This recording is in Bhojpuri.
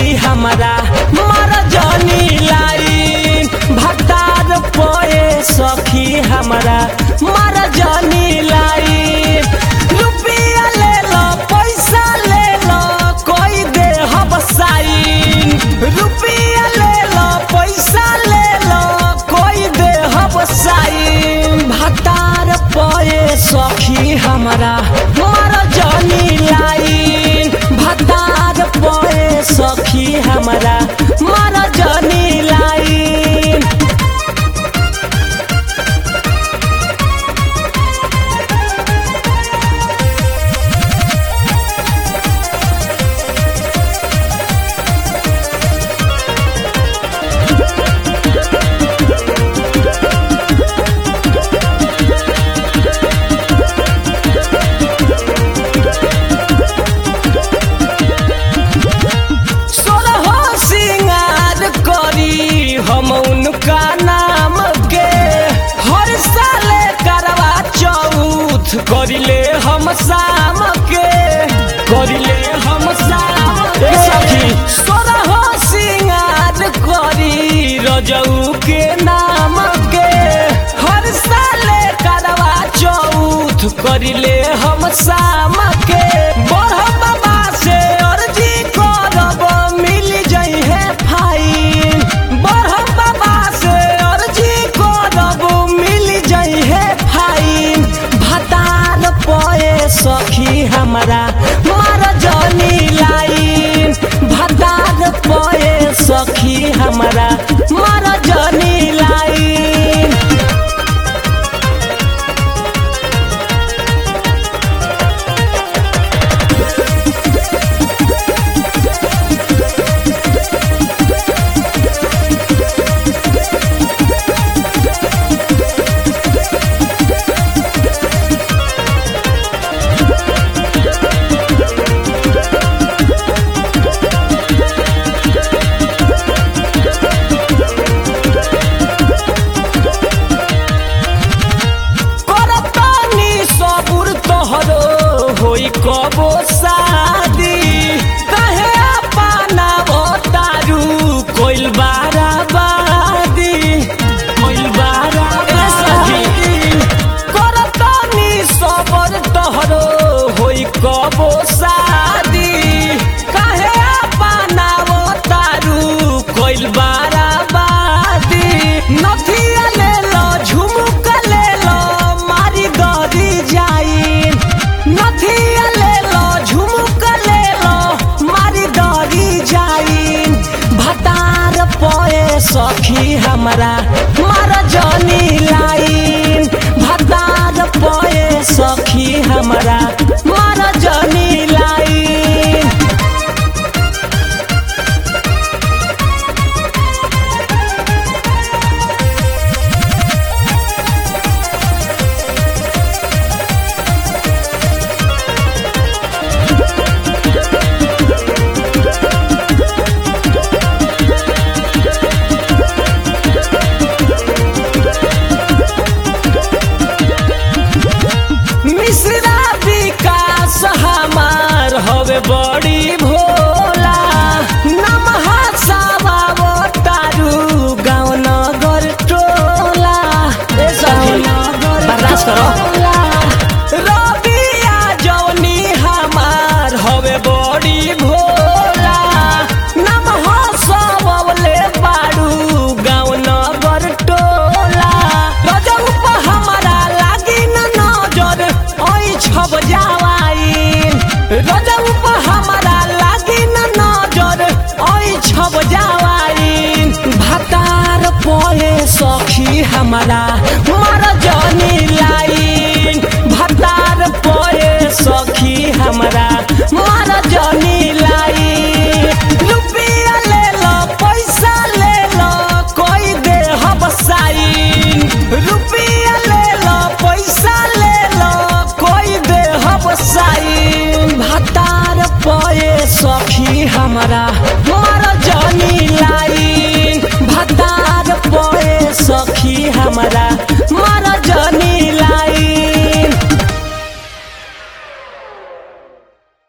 सखी हमारा मर जनी लाइन भतार पोए सखी हमारा मर जनी लाइन रुपया ले लो पैसा ले लो कोई दे हम साइन रुपया ले लो पैसा ले लो कोई दे हम साइन भतार पोए सखी हमारा मर जनी लाइन भतार पोए सखी हमारा मर जनी लाइन सोलहो सिंगार करी हम उनका नाम के हर साल करवा चौथ करिले हम शाम के करिले हम शाम के सखी सोलहो सिंगार करी रजऊ के नाम के हर साल करवा चौथ करिले हम शाम के बड़ बाबा से अर्जी करब मिल जाइ है फाइन बड़ बाबा से अर्जी करब मिल जाइ है फाइन भतार पोए सखी हमारा मार जनी लाइन भतार पोए सखी हमारा मार जनी लाइन करतानी सबुर तोहरो होई कबो शादी कहे अपना बतारू कोइल बाराबादी कोइल बाराबादी करतानी सबुर तोहरो होई कबो शादी कहे अपना बतारू कोइल बाराबादी नथिया ले लो झुमका ले लो मारी गरी जाई नथिया ले लो झुमका ले लो मारी गरी जाई भतार पोए सखी हमारा मार जनी लाइन भतार पोए सखी हमारा मार जनी लाइन मिश्रा विकास हमार हवे बड़ी